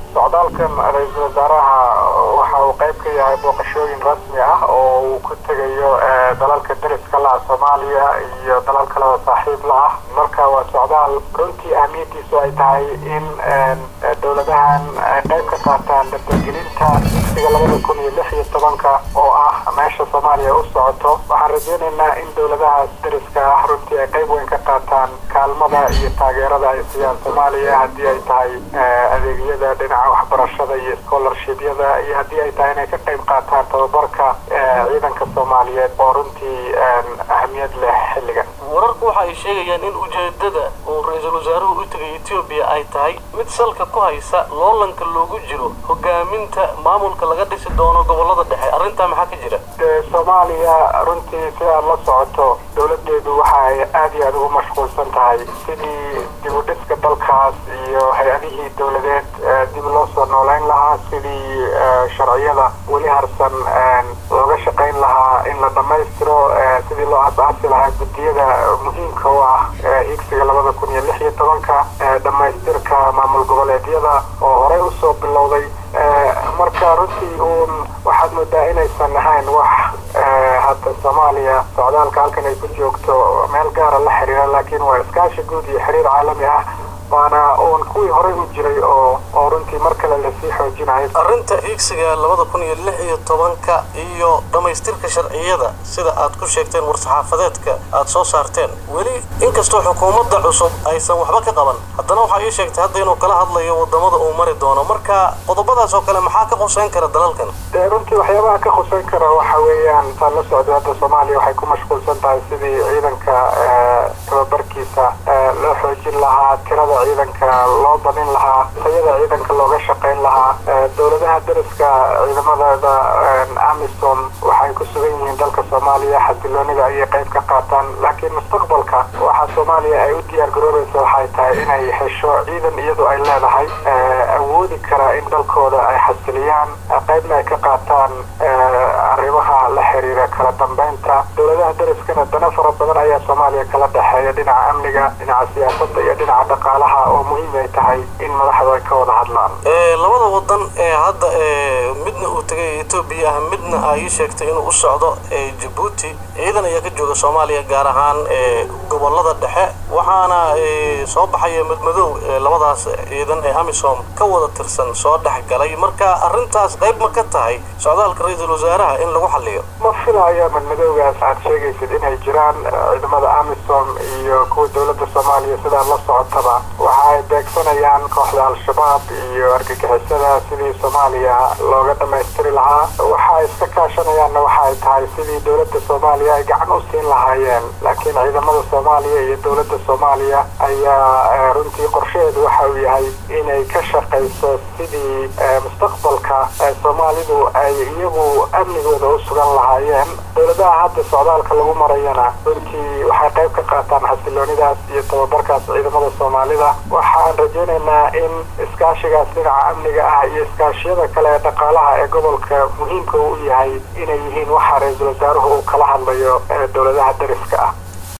socdaalkan ra-iisul wasaaraha waxa uu qayb ka yahay booqashooyin rasmi ah oo uu ku tegayo dalalka deriska la-ah soomaaliya iyo dalal kaleo saaxiib la ah marka waa socdaal runtii ahmiyadiisu ay tahay in dowladahan ay qayb ka qaataan dardargelinta dugsiga labada kun iyo lix iyo tobanka oo ah meesha soomaaliya u socoto waxaan rajeynaynaa in dowladahaas deriska ah runtii ay qayb weyn ka qaataan kaalmada iyo taageerada ay siiyaan soomaaliya haddii ay tahay adeegyada dhinaca waxbarashada iyo scholarshibyada iyo haddii ay tahay inay ka qayb qaataan tababarka ciidanka soomaaliyeed oo runtii ahamiyad leh xilligan wararku waxa ay sheegayaan in ujeedada uu ra-iisul wasaaruhu u tegay etoobiya ay tahay mid salka ku haysa loolanka loogu jiro hogaaminta maamulka laga dhisi doono gobolada dhexe arrintaa maxaa ka jira soomaaliya runtii si aad la socoto dowladeedu waxa ay aada iyo aada ugu mashquulsan tahay sidii dib u dhiska dalkaas iyo hay-adihii dowladeed dib loo soo nooleyn lahaa sidii sharciyada weli harsan looga shaqayn lahaa in la dhammaystiro sidii loo asaasi lahaa guddiyada muhiimka u ah higsiga labada kun iyo lix iyo tobanka dhammaystirka maamul goboleedyada oo horey usoo bilowday marka runtii uun waxaad moodaa inaysan ahayn wax hadda soomaaliya socdaalka halkan ay ku joogto meel gaara la xiriira laakiin waa iskaashi guud iyo xiriir caalami ah waana uun kuwii horey u jiray oo oo runtii mar kale lasii xoojinayo arrinta hiigsiga labada kun iyo lix iyo tobanka iyo dhammaystirka sharciyada sida aad ku sheegteen war-saxaafadeedka aad soo saarteen weli inkastoo xukuumadda cusub aysan waxba ka qaban haddana waxaa ii sheegtay hadda inuu kala hadlayo wadamada uu mari doono marka qodobadaas oo kale maxaa ka quseyn kara dalalkan dee runtii waxyaabaha ka khuseyn kara waxa weeyaan taan la socday hadda soomaaliya waxay ku mashquulsan tahay sidii ciidanka tababarkiisa loo xoojin lahaa tirada ciidanka loo badin lahaa tayada ciidanka looga shaqayn lahaa dowladaha deriska ciidamadooda amisom waxay ku sugan yihiin dalka soomaaliya xasiloonida ayay qayb ka qaataan laakiin mustaqbalka waxaa soomaaliya ay u diyaar garoobaysa waxay tahay inay hesho ciidan iyadu ay leedahay awoodi kara in dalkooda ay xasiliyaan qaybna ay ka qaataan arrimaha la xiriira kala dambeynta dowladaha deriskana dana fara badan ayaa soomaaliya kala dhexeeya dhinaca amniga dhinaca siyaasadda iyo dhinaca dhaqaalaha oo muhiim ay tahay in madaxdu ay ka wada hadlaan labada wadan ee hadda midna uu tegay etoobiya ah midna ay ii sheegtay inuu u socdo jabuuti ciidan ayaa ka jooga soomaaliya gaar ahaan gobolada dhexe waxaana soo baxaya madmadow labadaas ciidan ee amisom ka wada tirsan soo dhex galay marka arrintaas qayb ma ka tahay socdaalka ra-iisul wasaaraha in lagu xaliyo ma filaya madmadowgaas aad sheegaysid inay jiraan ciidamada amisom iyo kuwa dowladda soomaaliya sidaa la socotaba waxa ay beegsanayaan kooxda al-shabaab iyo argagixisada sidii soomaaliya looga dhammaystiri lahaa waxa ay iska kaashanayaanna waxa ay tahay sidii dowladda soomaaliya ay gacan u siin lahaayeen laakiin ciidamada soomaaliya iyo dowladda soomaaliya ayaa runtii qorshaheedu waxa uu yahay inay ka shaqayso sidii mustaqbalka soomaalidu ay iyagu amnigooda u sugan lahaayeen dowladaha hadda socdaalka lagu marayana runtii waxay qayb ka qaataan xasiloonidaas iyo tababarkaas ciidamada soomaalida waxaan rajaynaynaa in iskaashigaas dhinaca amniga ah iyo iskaashiyada kale ee dhaqaalaha ee gobolka muhiimka u yahay inay yihiin waxa ra-iisul wasaaruhu uu kala hadlayo dowladaha deriska ah